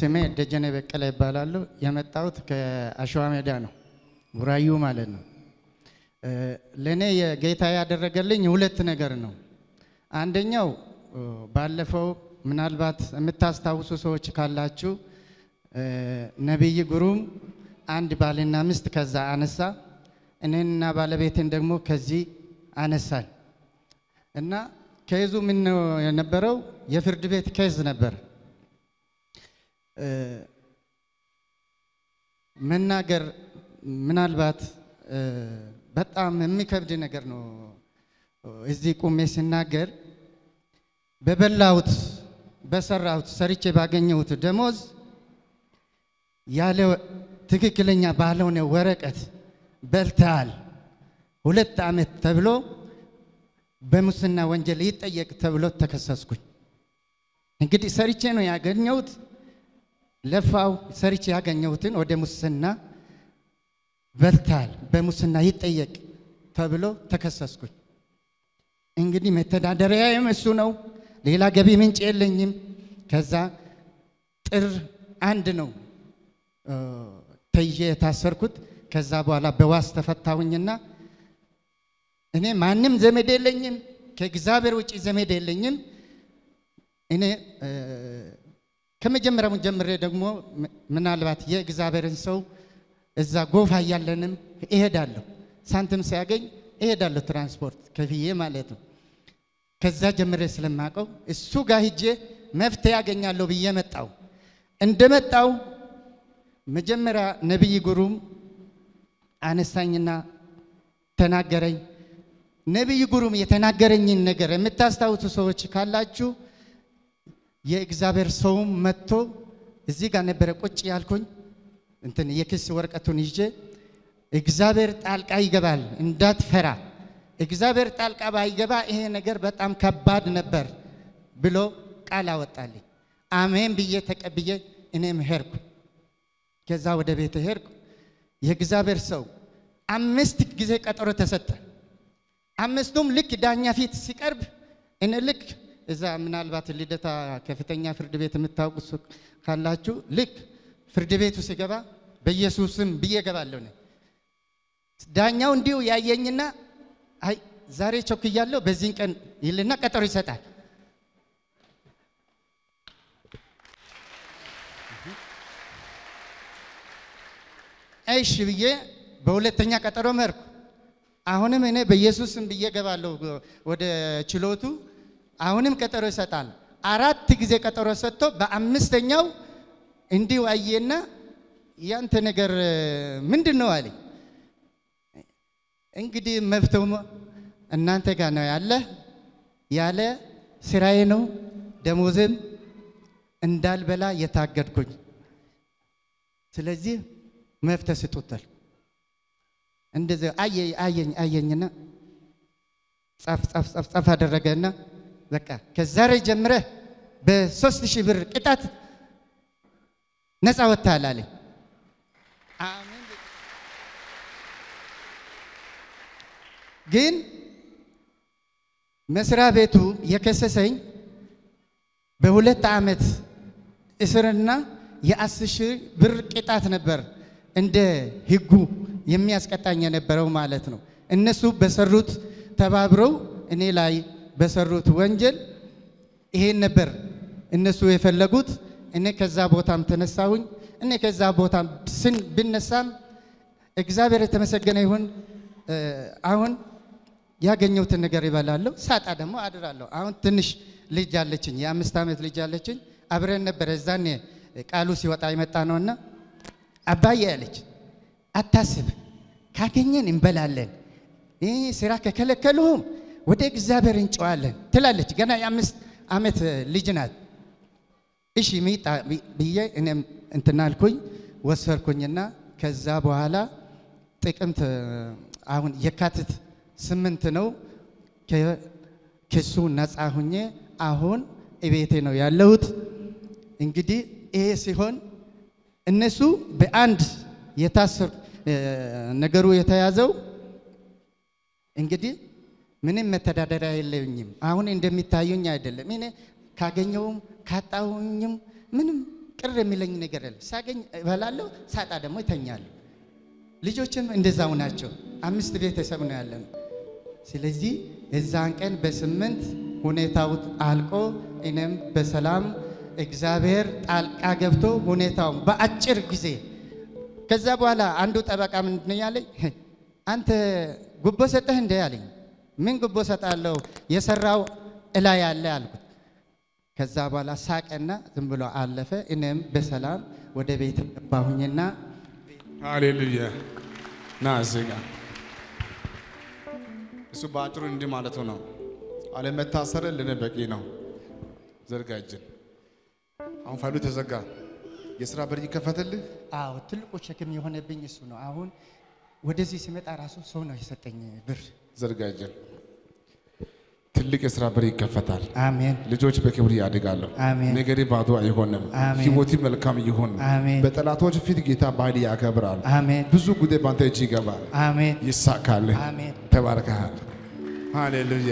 ስሜ ደጀኔ በቀለ ይባላሉ። የመጣሁት ከአሸዋ ሜዳ ነው፣ ቡራዩ ማለት ነው። ለእኔ የጌታ ያደረገልኝ ሁለት ነገር ነው። አንደኛው ባለፈው ምናልባት የምታስታውሱ ሰዎች ካላችሁ ነቢይ ግሩም አንድ ባልና ሚስት ከዛ አነሳ፣ እኔንና ባለቤቴን ደግሞ ከዚህ አነሳል እና ከይዙ ምን ነው የነበረው? የፍርድ ቤት ኬዝ ነበር። መናገር ምናልባት በጣም የሚከብድ ነገር ነው። እዚህ ቁሜ ሲናገር በበላሁት በሰራሁት ሰርቼ ባገኘሁት ደሞዝ ያለ ትክክለኛ ባልሆነ ወረቀት በልተሃል ሁለት ዓመት ተብሎ በሙስና ወንጀል ይጠየቅ ተብሎ ተከሰስኩኝ። እንግዲህ ሰርቼ ነው ያገኘሁት። ለፋው ሰርቼ ያገኘሁትን ወደ ሙስና በልተሃል፣ በሙስና ይጠየቅ ተብሎ ተከሰስኩኝ። እንግዲህ መተዳደሪያዬም እሱ ነው። ሌላ ገቢ ምንጭ የለኝም። ከዛ ጥር አንድ ነው ተይዤ የታሰርኩት። ከዛ በኋላ በዋስ ተፈታሁኝና እኔ ማንም ዘመድ የለኝም፣ ከእግዚአብሔር ውጭ ዘመድ የለኝም። እኔ ከመጀመሪያው ጀምሬ ደግሞ ምናልባት የእግዚአብሔርን ሰው እዛ ጎፋ እያለንም እሄዳለሁ፣ ሳንቲም ሲያገኝ እሄዳለሁ፣ ትራንስፖርት ከፍዬ ማለት ነው። ከዛ ጀምሬ ስለማቀው እሱ ጋር ሂጄ መፍትሄ ያገኛለሁ ብዬ መጣው። እንደመጣው መጀመሪያ ነቢይ ጉሩም አነሳኝና ተናገረኝ። ነቢይ ጉሩም የተናገረኝን ነገር የምታስታውሱ ሰዎች ካላችሁ የእግዚአብሔር ሰውም መጥቶ እዚህ ጋር ነበረ ቁጭ ያልኩኝ እንትን የክስ ወረቀቱን ይዤ እግዚአብሔር ጣልቃ ይገባል እንዳትፈራ፣ እግዚአብሔር ጣልቃ ባይገባ ይሄ ነገር በጣም ከባድ ነበር ብሎ ቃል አወጣልኝ። አሜን ብዬ ተቀብዬ እኔም ሄድኩ። ከዛ ወደ ቤት ሄድኩ። የእግዚአብሔር ሰው አምስት ጊዜ ቀጠሮ ተሰጠ። አምስቱም ልክ ዳኛ ፊት ሲቀርብ እኔ ልክ እዛ ምናልባት ልደታ ከፍተኛ ፍርድ ቤት የምታውቁ ካላችሁ ልክ ፍርድ ቤቱ ሲገባ በኢየሱስም ብዬ ገባለሁ። ዳኛው እንዲሁ ያየኝና አይ ዛሬ ቸኩያለሁ በዚህን ቀን ይልና ቀጠሮ ይሰጣል። እሺ ብዬ በሁለተኛ ቀጠሮ መርኩ። አሁንም እኔ በኢየሱስም ብዬ ገባለሁ ወደ ችሎቱ። አሁንም ቀጠሮ ይሰጣል። አራት ጊዜ ቀጠሮ ሰጥቶ በአምስተኛው እንዲሁ አየና ያንተ ነገር ምንድን ነው አለኝ። እንግዲህ መፍትሄው እናንተ ጋር ነው ያለ ያለ ስራዬ ነው ደሞዝም እንዳልበላ የታገድኩኝ። ስለዚህ መፍትሄ ስጡታል። እንደዚህ አየኝ አየኝና ጻፍ ጻፍ ጻፍ ጻፍ አደረገና በቃ ከዛሬ ጀምረህ በሶስት ሺህ ብር ቅጣት ነፃ ወጥተሃል አለኝ። አሜን። ግን መስሪያ ቤቱ የከሰሰኝ በሁለት ዓመት እስርና የአስር ሺህ ብር ቅጣት ነበር እንደ ሕጉ የሚያስቀጣኝ የነበረው ማለት ነው። እነሱ በሰሩት ተባብረው እኔ ላይ በሰሩት ወንጀል ይሄን ነበር እነሱ የፈለጉት። እኔ ከዛ ቦታም ተነሳሁኝ። እኔ ከዛ ቦታም ስን ብነሳም እግዚአብሔር የተመሰገነ ይሁን። አሁን ያገኘሁትን ነገር ይበላለሁ፣ ሳጣ ደግሞ አድራለሁ። አሁን ትንሽ ልጅ አለችኝ፣ የአምስት ዓመት ልጅ አለችኝ። አብረን ነበረ እዛኔ ቃሉ ሲወጣ የመጣ ነውና አባዬ ያለች አታስብ፣ ካገኘን እንበላለን፣ ይህ ስራ ከከለከሉህም ወደ እግዚአብሔር እንጨዋለን ትላለች። ገና የአምስት ዓመት ልጅ ናት። እሺ ሚጣ ብዬ እኔም እንትን አልኩኝ ወሰድኩኝና ከዛ በኋላ ጥቅምት አሁን የካቲት ስምንት ነው ከክሱ ነፃ ሁኜ አሁን እቤቴ ነው ያለሁት። እንግዲህ ይሄ ሲሆን እነሱ በአንድ የታሰር ነገሩ የተያዘው እንግዲህ ምንም መተዳደሪያ የለኝም። አሁን እንደሚታዩኝ አይደለም። እኔ ካገኘውም ካጣሁኝም ምንም ቅር የሚለኝ ነገር የለም። ሳገኝ እበላለሁ፣ ሳጣ ደግሞ ይተኛለሁ። ልጆችም እንደዛው ናቸው። አምስት ቤተሰብ ነው ያለን። ስለዚህ የዛን ቀን በስምንት ሁኔታው አልቆ እኔም በሰላም እግዚአብሔር ጣልቃ ገብቶ ሁኔታውን በአጭር ጊዜ ከዛ በኋላ አንዱ ጠበቃ ምንድን ነው ያለኝ፣ አንተ ጉቦ ሰጠህ እንደ አለኝ። ምን ጉቦ ሰጣለሁ የሰራው እላ ያለ አልኩት። ከዛ በኋላ ሳቀና ዝም ብሎ አለፈ። እኔም በሰላም ወደ ቤት ገባሁኝና ሃሌሉያ ና እዚህ ጋር እሱ በአጭሩ እንዲህ ማለቱ ነው። አለመታሰር ለኔ በቂ ነው። ዘርጋ እጅን። አሁን ፋይሉ ተዘጋ። የስራ በር ይከፈትልህ። አዎ ትልቁ ሸክም የሆነብኝ እሱ ነው። አሁን ወደዚህ ሲመጣ ራሱ ሰው ነው የሰጠኝ ብር። ዘርጋ እጅን። ትልቅ የስራ በር ይከፈታል። አሜን ልጆች በክብር ያድጋሉ። አሜን። ነገሬ ባዶ አይሆንም። አሜን። ህይወቴ መልካም ይሁን። አሜን። በጠላቶች ፊት ጌታ በኃይል ያከብራል። አሜን ብዙ ጉዳይ በአንተ እጅ ይገባል። አሜን ይሳካል። አሜን። ተባርከሃል። ሃሌሉያ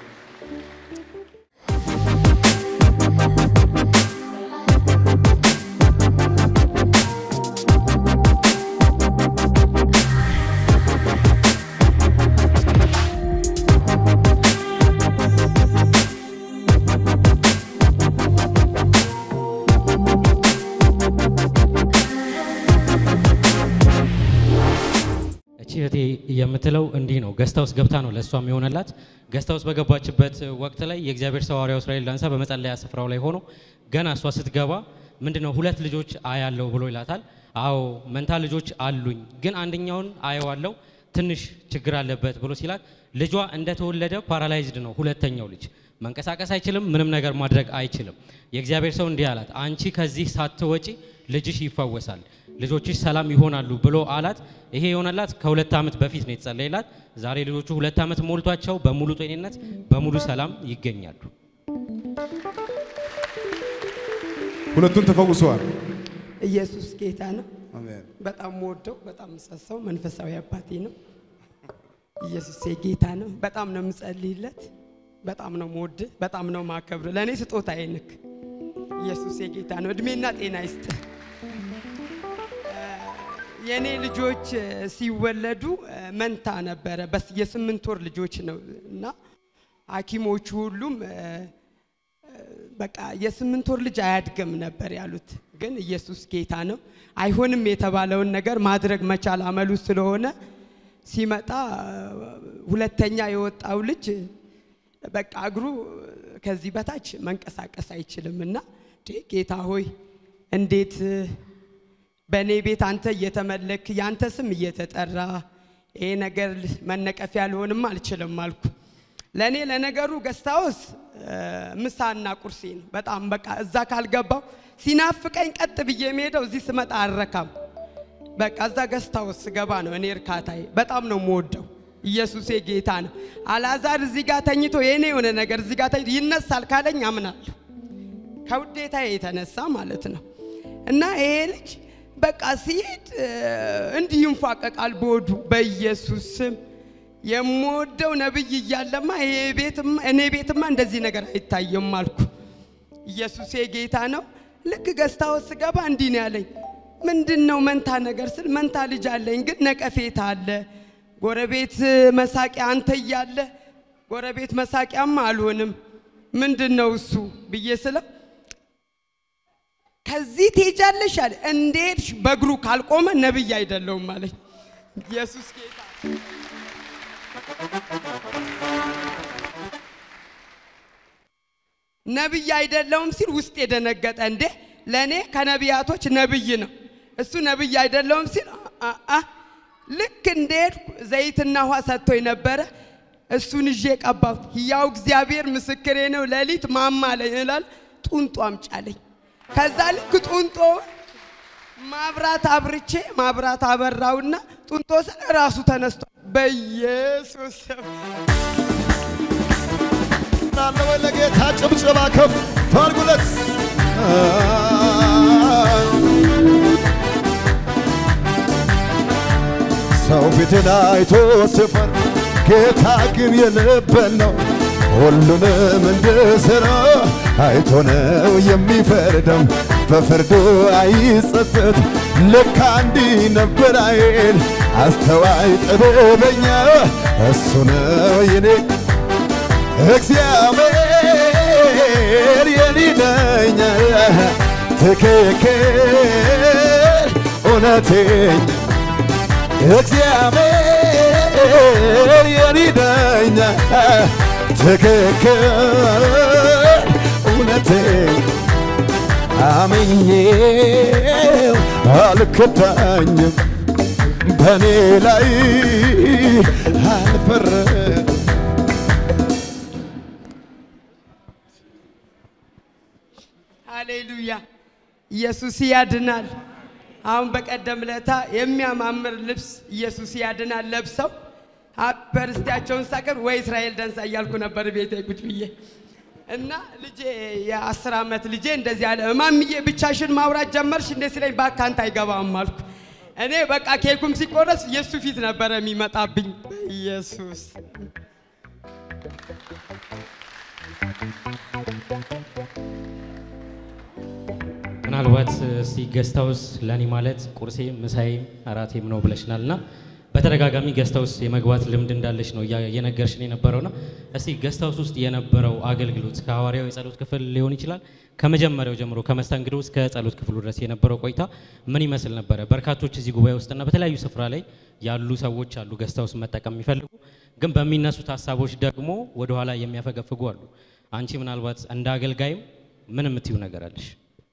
እቺ እህቴ የምትለው እንዲህ ነው። ገስታ ውስጥ ገብታ ነው ለእሷም የሆነላት። ገስታ ውስጥ በገባችበት ወቅት ላይ የእግዚአብሔር ሰው ሐዋርያው እስራኤል ዳንሳ በመጸለያ ስፍራው ላይ ሆኖ ገና እሷ ስትገባ ምንድን ነው ሁለት ልጆች አያለው ብሎ ይላታል። አዎ መንታ ልጆች አሉኝ፣ ግን አንደኛውን አየዋለው ትንሽ ችግር አለበት ብሎ ሲላት ልጇ እንደተወለደ ፓራላይዝድ ነው። ሁለተኛው ልጅ መንቀሳቀስ አይችልም፣ ምንም ነገር ማድረግ አይችልም። የእግዚአብሔር ሰው እንዲህ አላት፣ አንቺ ከዚህ ሳትወጪ ልጅሽ ይፈወሳል፣ ልጆችሽ ሰላም ይሆናሉ ብሎ አላት። ይሄ የሆነላት ከሁለት ዓመት በፊት ነው የተጸለየላት። ዛሬ ልጆቹ ሁለት ዓመት ሞልቷቸው በሙሉ ጤንነት በሙሉ ሰላም ይገኛሉ። ሁለቱም ተፈውሰዋል። ኢየሱስ ጌታ ነው። አሜን። በጣም ወደው በጣም ምሰሰው መንፈሳዊ አባቴ ነው። ኢየሱስ ጌታ ነው። በጣም ነው የምጸልይለት። በጣም ነው መወድ፣ በጣም ነው ማከብር። ለእኔ ስጦታ አይንክ። ኢየሱስ ጌታ ነው። እድሜና ጤና ይስጥ። የእኔ ልጆች እ፣ ሲወለዱ እ፣ መንታ ነበረ። በስ የስምንት ወር ልጆች ነው እና ሐኪሞቹ ሁሉም እ፣ በቃ የስምንት ወር ልጅ አያድግም ነበር ያሉት። ግን ኢየሱስ ጌታ ነው። አይሆንም የተባለውን ነገር ማድረግ መቻል አመሉ ስለሆነ ሲመጣ ሁለተኛ የወጣው ልጅ በቃ እግሩ ከዚህ በታች መንቀሳቀስ አይችልም እና "እንዴ ጌታ ሆይ እንዴት በእኔ ቤት አንተ እየተመለክ ያንተ ስም እየተጠራ ይሄ ነገር መነቀፊያ ሊሆንም አልችልም አልኩ። ለእኔ ለነገሩ ገስታውስ ምሳና ቁርሴ ነው። በጣም በቃ እዛ ካልገባው ሲናፍቀኝ ቀጥ ብዬ የሚሄደው እዚህ ስመጣ አልረካም። በቃ እዛ ገስታውስ ስገባ ነው እኔ እርካታዬ። በጣም ነው የምወደው። ኢየሱሴ ጌታ ነው። አልዓዛር እዚህ ጋር ተኝቶ የእኔ የሆነ ነገር እዚህ ጋር ተኝቶ ይነሳል ካለኝ አምናለሁ። ከውዴታ የተነሳ ማለት ነው። እና ይሄ ልጅ በቃ ሲሄድ እ፣ እንዲህ ይንፏቀቃል በወዱ በኢየሱስ ስም የምወደው ነብይ እያለማ ይሄ ቤትማ እኔ ቤትማ እንደዚህ ነገር አይታየም አልኩ። ኢየሱሴ ጌታ ነው። ልክ ገዝታው ስገባ እንዲህ ነው ያለኝ። ምንድን ነው መንታ ነገር ስል መንታ ልጅ አለኝ፣ ግን ነቀፌታ አለ። ጎረቤት መሳቂያ አንተ እያለ ጎረቤት መሳቂያማ አልሆንም። ምንድን ነው እሱ ብዬ ስለው ከዚህ ትሄጃለሽ አለ። እንዴትሽ በእግሩ ካልቆመ ነብይ አይደለውም አለኝ። ኢየሱስ ጌታ ነብይ አይደለውም ሲል ውስጥ የደነገጠ እንዴ ለእኔ ከነቢያቶች ነብይ ነው እሱ ነብይ አይደለውም ሲል አ- አ- ልክ እንደሄድኩ ዘይትና ውሃ ሰጥቶኝ ነበረ እሱን ይዤ ቀባሁት ያው እግዚአብሔር ምስክሬ ነው ሌሊት ማማ ላይ ይላል ጡንጦ አምጫለኝ ከዛ ልክ ጡንጦ ማብራት አብርቼ ማብራት አበራውና ጡንጦ ስለ ራሱ ተነስቷል በኢየሱስ ስም አለ ወይ ለጌታ ጭብጨባ ከፍ ታርጉለት። ሰው ፊትን አይቶ ሲፈር ጌታ ግን የልብን ነው ሁሉንም እንድሰራ አይቶ ነው የሚፈርደው በፍርዱ አይጸጸት። ልክ እንዲህ ነበር አይል አስተዋይ ጥበበኛ እሱ ነው የኔ እግዚአብሔር የኔ ዳኛ ትክክል እውነተኛ እግዚአብሔር የኔ ዳኛ ትክክል እውነተኛ አምኜው አልከዳኝም በእኔ ላይ አልፈረም ሃሌሉያ ኢየሱስ ያድናል። አሁን በቀደም ለታ የሚያማምር ልብስ ኢየሱስ ያድናል ለብሰው በርስቲያቸውን ሳቀር ወይ እስራኤል ደንሳ እያልኩ ነበር ቤቴ ቁጭ ብዬ እና ልጄ የአስር ዓመት ልጄ እንደዚህ አለ፣ እማምዬ ብቻሽን ማውራት ጀመርሽ እንዴ ሲለኝ ባካንት አይገባም አልኩ። እኔ በቃ ኬኩም ሲቆረስ የእሱ ፊት ነበረ የሚመጣብኝ። ኢየሱስ ምናልባት እስቲ ገስት ሃውስ ለእኔ ማለት ቁርሴም ምሳዬም እራቴም ነው ብለሽናል እና በተደጋጋሚ ገስት ሃውስ የመግባት ልምድ እንዳለሽ ነው እያ- እየነገርሽን የነበረውና እስቲ ገስት ሃውስ ውስጥ የነበረው አገልግሎት ከሐዋርያው የጸሎት ክፍል ሊሆን ይችላል ከመጀመሪያው ጀምሮ ከመስተንግዶ እስከ ጸሎት ክፍሉ ድረስ የነበረው ቆይታ ምን ይመስል ነበረ? በርካቶች እዚህ ጉባኤ ውስጥና በተለያዩ ስፍራ ላይ ያሉ ሰዎች አሉ ገስት ሃውስ መጠቀም የሚፈልጉ ግን በሚነሱት ሀሳቦች ደግሞ ወደኋላ የሚያፈገፍጉ አሉ። አንቺ ምናልባት እንደ አገልጋይም ምን የምትዩ ነገር አለሽ?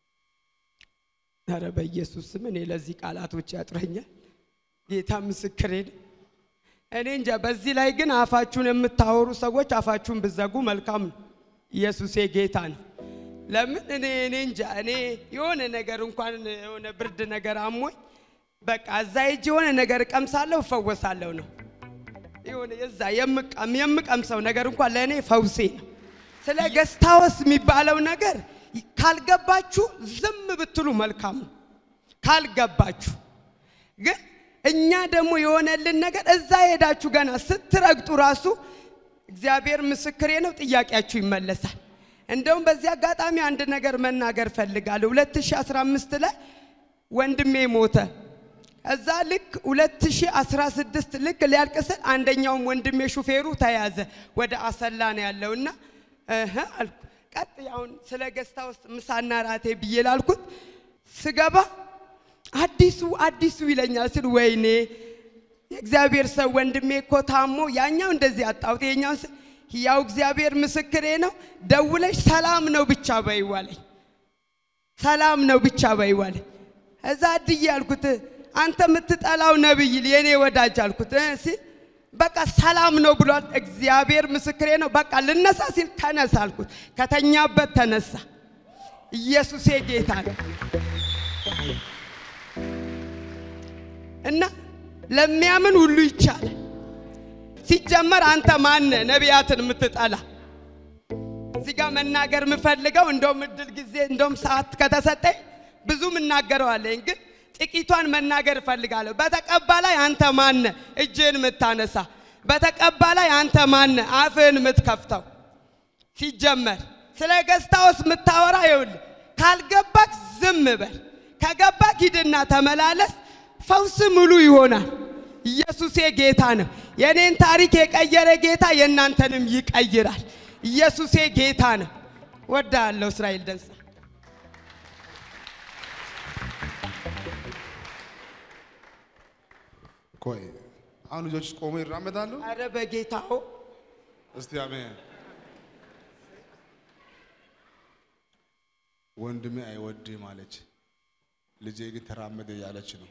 ኧረ በኢየሱስ ስም እኔ ለዚህ ቃላቶች ያጥረኛል። ጌታ ምስክሬ ነው። እኔ እንጃ። በዚህ ላይ ግን አፋችሁን የምታወሩ ሰዎች አፋችሁን ብዘጉ መልካም ነው። ኢየሱሴ ጌታ ነው። ለምን እኔ እኔ እንጃ እኔ የሆነ ነገር እንኳን የሆነ ብርድ ነገር አሞኝ በቃ እዛ ሄጄ የሆነ ነገር እቀምሳለሁ እፈወሳለሁ ነው የሆነ የዛ የምቀም የምቀምሰው ነገር እንኳን ለእኔ ፈውሴ ነው። ስለ ገስታወስ የሚባለው ነገር ካልገባችሁ ዝም ብትሉ መልካም ነው። ካልገባችሁ ግን እኛ ደግሞ የሆነልን ነገር እዛ ሄዳችሁ ገና ስትረግጡ ራሱ እግዚአብሔር ምስክሬ ነው፣ ጥያቄያችሁ ይመለሳል። እንደውም በዚህ አጋጣሚ አንድ ነገር መናገር ፈልጋለሁ። 2015 ላይ ወንድሜ ሞተ። እዛ ልክ 2016 ልክ ሊያልቅ ስል አንደኛውም ወንድሜ ሹፌሩ ተያዘ። ወደ አሰላ ነው ያለውና እህ አልኩ። ቀጥ አሁን ስለ ገስታ ውስጥ ምሳና ራቴ ብዬ ላልኩት ስገባ አዲሱ አዲሱ ይለኛል ስል ወይኔ የእግዚአብሔር ሰው ወንድሜ እኮ ታሞ ያኛው እንደዚህ አጣሁት የኛው ያው እግዚአብሔር ምስክሬ ነው። ደውለሽ ሰላም ነው ብቻ በይዋለኝ ሰላም ነው ብቻ በይዋለኝ። እዛ እድዬ አልኩት አንተ የምትጠላው ነብይ የኔ ወዳጅ አልኩት እ ሲል በቃ ሰላም ነው ብሏል። እግዚአብሔር ምስክሬ ነው። በቃ ልነሳ ሲል ተነሳ አልኩት። ከተኛበት ተነሳ። ኢየሱሴ ጌታ ነው እና ለሚያምን ሁሉ ይቻላል። ሲጀመር አንተ ማነ ነቢያትን የምትጠላ? እዚህ ጋር መናገር የምፈልገው እንደውም እድል ጊዜ እንደውም ሰዓት ከተሰጠኝ ብዙ እናገረዋለኝ፣ ግን ጥቂቷን መናገር እፈልጋለሁ። በተቀባ ላይ አንተ ማነ እጅህን የምታነሳ? በተቀባ ላይ አንተ ማነ አፍህን የምትከፍተው? ሲጀመር ስለ ገስታውስ የምታወራ ይኸውልህ፣ ካልገባክ ዝም በል፣ ከገባክ ሂድና ተመላለስ። ፈውስ ሙሉ ይሆናል። ኢየሱሴ ጌታ ነው። የኔን ታሪክ የቀየረ ጌታ የእናንተንም ይቀይራል። ኢየሱሴ ጌታ ነው። ወዳለሁ እስራኤል ደንሳ ቆይ አሁን ልጆች ቆሞ ይራመዳሉ። አረ በጌታው እስቲ አሜን። ወንድሜ አይወድህም አለች፣ ልጄ ግን ተራመደ እያለች ነው።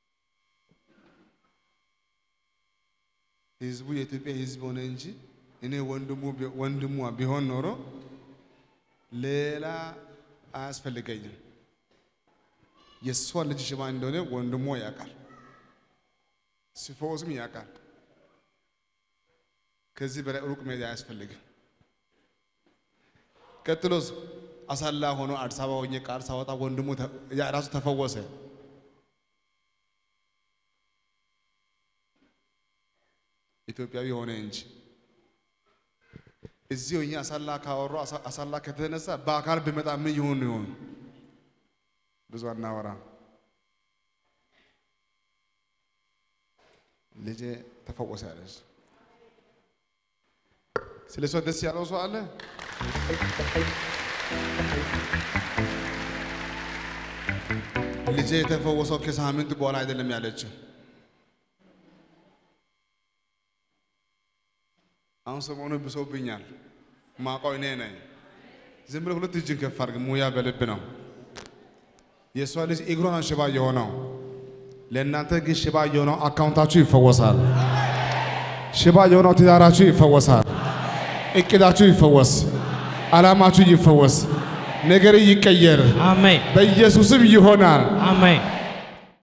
ህዝቡ የኢትዮጵያ ህዝብ ሆነ እንጂ እኔ ወንድሙ ቢ- ወንድሟ ቢሆን ኖሮ ሌላ አያስፈልገኝም። የእሷ ልጅ ሽባ እንደሆነ ወንድሟ ያውቃል፣ ሲፈወስም ያውቃል። ከዚህ በላይ ሩቅ መሄድ አያስፈልግም። ቀጥሎስ አሳላ ሆኖ አዲስ አበባ ሆኜ ቃል ሳወጣ ወንድሙ ተ- ያ ራሱ ተፈወሰ። ኢትዮጵያዊ ሆነ እንጂ እዚህ ሆኜ አሳላ ካወሩ አሳላ ከተነሳ በአካል ቢመጣ ምን ይሆን ይሆን? ብዙ አናወራ። ልጄ ተፈወሰ ያለች ስለ እሷ ደስ ያለው ሰው አለ? ልጄ የተፈወሰው ከሳምንት በኋላ አይደለም ያለችው። አሁን ሰሞኑ ብሶብኛል። ማውቀው እኔ ነኝ። ዝም ብለህ ሁለት እጅን ከፍ አድርግ። ሙያ በልብ ነው። የእሷ ልጅ እግሯን ሽባ የሆነው ለእናንተ ግን ሽባ የሆነው አካውንታችሁ ይፈወሳል። ሽባ የሆነው ትዳራችሁ ይፈወሳል። እቅዳችሁ ይፈወስ። ዓላማችሁ ይፈወስ። ነገር ይቀየር። አሜን በኢየሱስም ይሆናል። አሜን